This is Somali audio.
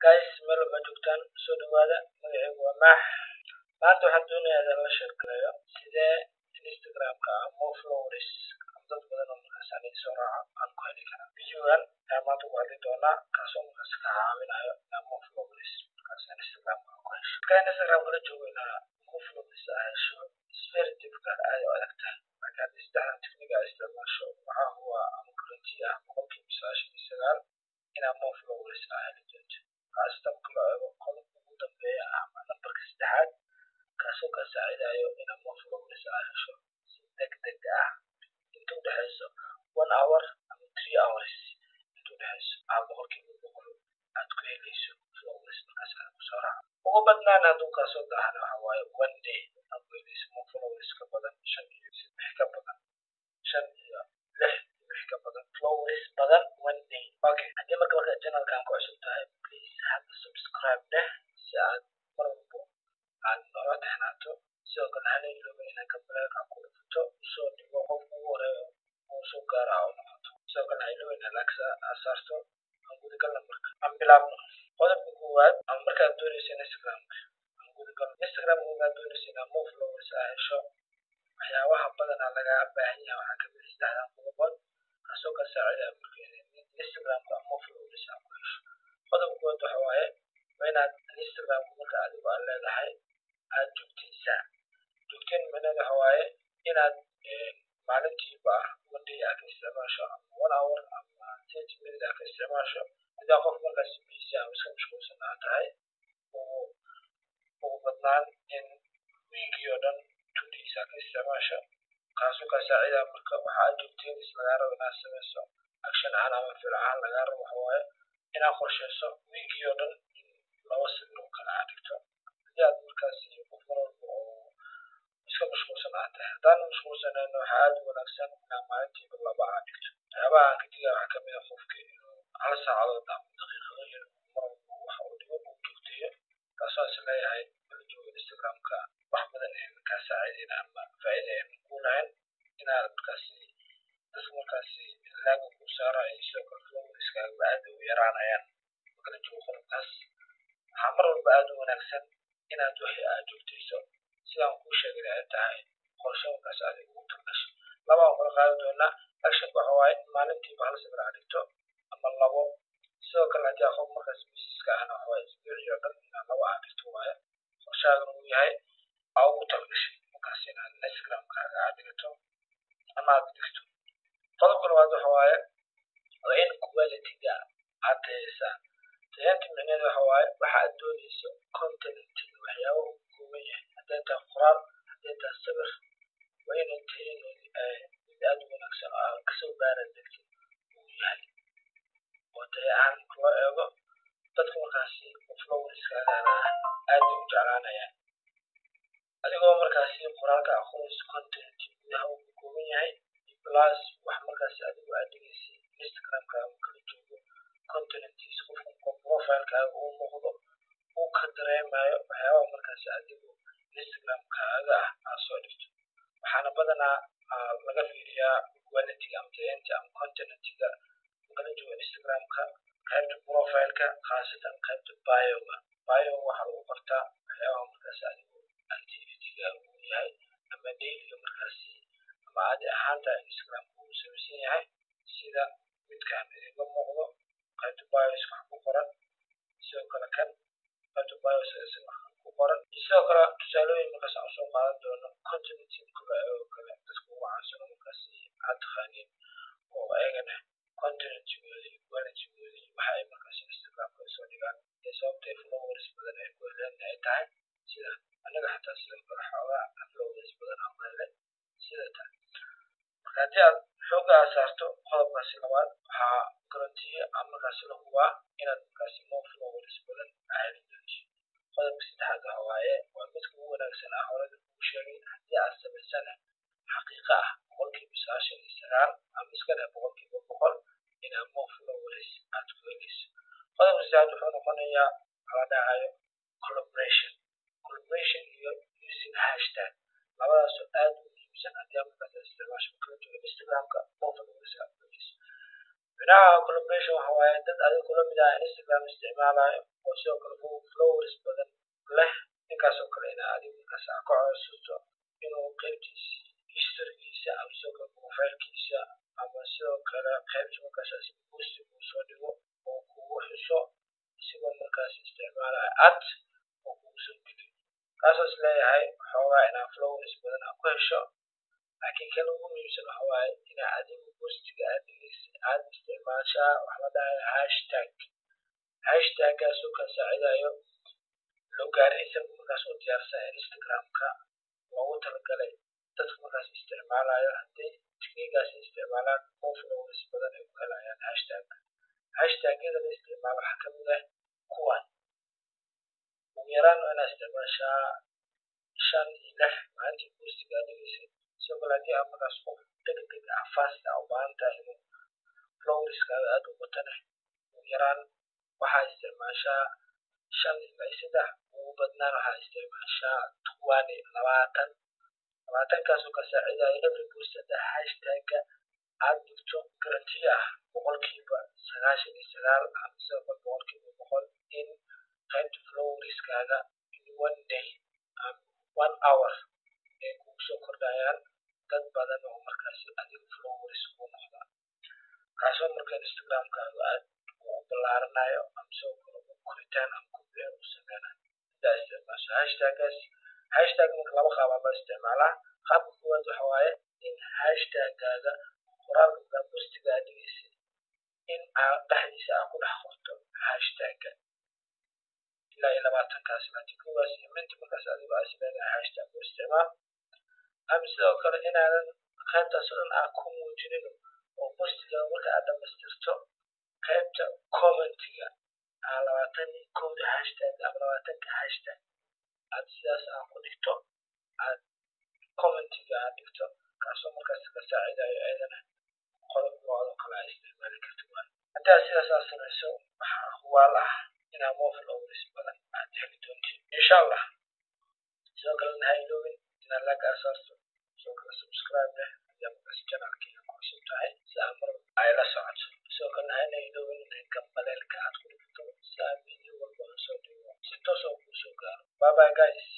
guys meel waxaa joogtaan soo dhawaada magacaygu waa maax maanta waxaan doonayaa inaan la sheekeeyo sidee instagramka more followers ama dad badan oo markaas aniga soo raaca aan ku heli karaa videogan ayaan maanta ku hadli doonaa kaasoo markaas ka caawinayo inaan more followers markaas instagramka ku hesho markaan instagramka la joogo inaa more followers aa hesho is very difficult aad u adag tahay markaad saddexdan technique aa isticmaasho waxaa huwa ama guarantee ah boqolkiiba sagaashan iyo sagaal inaa more followers aa heli doonto kaastan loo eego qodobka ugu dambeeya ama nambarka saddexaad kaasoo kaa saacidayo inaa more followers aa hesho si degdeg ah inta udhexeyso one hour ama three hours inta udhexeyso aa boqolkiiba boqol aad ku heleyso followers markaas aad kusoo raaca ugu badnaan hadduu kaasoo daahana waxa waaye one day aad ku heleyso more followers ka badan shan iyo lix ka badan shan iyo lix lix ka badan followers badan one day okay haddii marka marka channelkan ku cusub tahay please hadda subscribe dheh si aad mar walbo aad noola taxnaato sidoo kale hana ilooba inaad kambalaalka ku dhufato usoo dhigo qofka ugu horeeyo oo soo gaara oo noqoto sidoo kale ha ilooba inaad like aad saarto aan gudagalna marka aan bilaabno qodobka koowaad ama markaad dooneyso instagramka aan gudagalno instagramka markaad dooneyso inaad more followers aa hesho waxyaabaha badanaa lagaa baahan yahay waxaa kamid saddexdan qodobood kaasoo ka saacida marka instagramka more followers aa ku hesho qodobka koowaad waxa waaye waa inaad instagramka marka adigu aad leedahay aad joogtaysaa joogteen macnaheed waxa waaye inaad maalintiiba one day aad ka isticmaasho ama one hour ama thirty minutes aad ka isticmaasho hadaa qof markaas busy ama iska mashquulsan aad tahay ugu ugu badnaan in weekii oo dhan two days aad ka isticmaasho kaasoo kaa saacida marka waxa aad joogteenis lagaa rabo inaad sameyso action ahaan ama ficil ahaan lagaa rabo waxa waaye inaad qorsheyso weekii oo dhan in laba sawir oo kale aad dhigto haddii aad markaasi qof mar walba oo iska mashquulsan aad tahay haddaan mashquulsanayn waxaa aad u wanaagsan inaad maalintiiba laba aad dhigto waxyaabaha aan ka digaya waxaa kamid ah qofka inuu hal saacadood ama daqiiqado yar mar walba waxa uu dhigo uu joogteeyo kaasoo is leeyahay mala joogo instagramka wax badan een kaa saacideyna ama faa'iida een ku lahayn inaad markaasi dadka markaasi laaga ku saarayo sidoo kale followers-kaaga aad u yaraanayaan markala joogo qodobkaas waxaa mar walba aad u wanaagsan inaad wixii aad joogtayso sidaan kuu sheegay ay tahay qorshe markaas adiga ugu talgasho laba aan kala qaadi doonaa actionka waxa waaye maalintiiba hal sawir aad dhigto ama labo sidoo kale haddii aa qof markaas busineska ahna waxa waaye isbuucii oo dhan inaad laba aad dhigto waaye qorshahaagana uu yahay aa ugu talgashay markaas inaad instagramkaaga aad dhigato ama aad dhigto qodobka labaad waxa waaye waa in quality-ga aad tayeysaa tayaynta micnaheedu waxa waaye waxa aad dooneyso content-iga waxyaaba uu ka kooban yahay hadday tahay qoraal hadday tahay sawir waa inay tayadeedi mid aad u wanaagsan oo aad kasoo baara degtid uu yahay oo tayo ahaan marka loo eego dadka markaasi followers-kaagana aad bay u jeclaanayaan adigoo markaasi qoraalka aqoonayso content gudaha uu ka kooban yahay plus wax markaasi adigu aad dhigaysay instagramkaaga kala joogo contenetiisa qofka profilekaaga uu muuqdo uu ka dareemayo waxyaabaha markaasi adigu instagramkaaga ah aad soo dhigto waxaana badanaa laga fiiriyaa quality-ga ama tayaynta ama contenetiga kala joogo instagramka qaybta profileka khaasatan qaybta bioga bio waxaa lagu qortaa waxyaabaha markaasi adigu activity-gaaga uu yahay ama dailyga markaasi ama caadi ahaanta instagramka uu samaysan yahay sida midkaan idinka muuqdo qaybta bios wax ku qoran sidoo kale kan qaybta bios isna ku qoran sidoo kale tusaalooyin markaas aan soo qaadan doono continuity kula oo kale dadka ugu caansano markaasi aad taqaaniin oo ayagana continuity-gooda iyo quality-gooda iyo waxa ay markaasi instagramka soo dhigaan ee sababtay followers badan ay ku heleen ay tahay sida anaga xataa sidoo kale xoogaa followers badan aan ku helay sida tan marka haddii aad xooga aad saarto qodobkaasi labaad waxaa garantiye ama markaasi la hubaa inaad markaasi more followers badan aa heli doonto qodobka saddexaad waxa waaye waa midka ugu wanaagsan ah horada kuu sheegay haddii aad samaysana xaqiiqa ah boqolkiiba sagaashan iyo sagaal ama iska dheh boqolkiiba boqol inaad more followers aad ku heleyso qodobka saddexaad wuxuu noqonayaa kala dhacayo collaboration collaboration iyo using hashtag labadaasoo aad u muhiimsan haddii aad markaas isticmaasho kala joogo instagramka more followers aad ku heleyso micnaha collaboration waxa waaye dad adiga kula mid ah instagram isticmaalayo oo sidoo kale followers badan leh ninkaasoo kale ina adiga markaas aa ka codsato inuu qaybtiisa historygiisa ama sidoo kale profilkiisa ama sidoo kale qaybta markaas posting uu soo dhigo oo kugu xuso isigoo markaas isticmaalaya ad oo kugu soo geliyo kaasoo is leeyahay xoogaa inaa followers badan aa ku hesho laakiin kan ugu muhiimsan waxa waaye inaa adigu postiga aad dhigeysa aad isticmaashaa wax la dhahayo hashtag hashtaggaasoo kaa saacidayo logarithm markaas u diyaarsan instagramka loogu talagalay dadka markaas isticmaalayo haddii tiknigaas isticmaalaan oo followers badan ay ku helayaan hashtag hashtagyada la isticmaalo waxaa kamid ah kuwan ugu yaraan waa inaa isticmaashaa shan iyo lix maalintii postiga aad dhigeysid sidoo kale haddii aad markaas qof degdeg ah fast ah u baahan tahay inuu flowerskaaga aad u batane ugu yaraan waxaa isticmaashaa shan ilaa saddex ugu badnaan waxaa isticmaashaa tuwani labaatan labaatankaasoo ka saacidayo every post hadda hashtagga aad dhigto garanti ah boqolkiiba sagaashan iyo sagaal ama sidoo kale boqolkiiba boqol in qaybta flowerskaaga in one day one hour ay kugu soo kordhayaan dad badan oo markaas adiga followers ku noqda kaasoo marka instagramkaaga aad u ballaaranayo ama sidoo kale u koritaan ama kobcin u sameynayo intaa isticmaasho hashtaggaas hashtag marka laba qaabaa loo isticmaalaa qaabka koowaad waxa waaye in hashtaggaaga qoraalka markaa postiga aad dhigeysid in aad dhexdiisa aad ku dhex qorto hashtagga ilaa iyo labaatankaas laakiin koowaas iyo minti markaas adigo aad isleedahay hashtag u isticmaal ama sidoo kale inaadan qaybtaas oo dhan aad ku muujinin oo postiga marka aad dhamaystirto qaybta commentiga aa labaatan iyo kowda hashtag ama labaatanka hashtag aad sidaas aad ku dhigto aad commentiga aad dhigto kaasoo markaas ka saacidayo ayadana qodob noocdoo kale aa isticmaali karta waay haddii aad sidaas aad samayso waxaa hubaal ah inaa more followers badan aad heli doontid insha allah sidoo kalena ha iloobin inaad like aa saarto sidoo kale subscribe leh haddii aad markaas channelkayga ku cusub tahay si aad mar ay la socoto sidoo kalena hana iloobin inay gambaleelka aad ku dhigto si aad video walba aan soo dhigo si toos oo kuu soo gaaro bye bye guys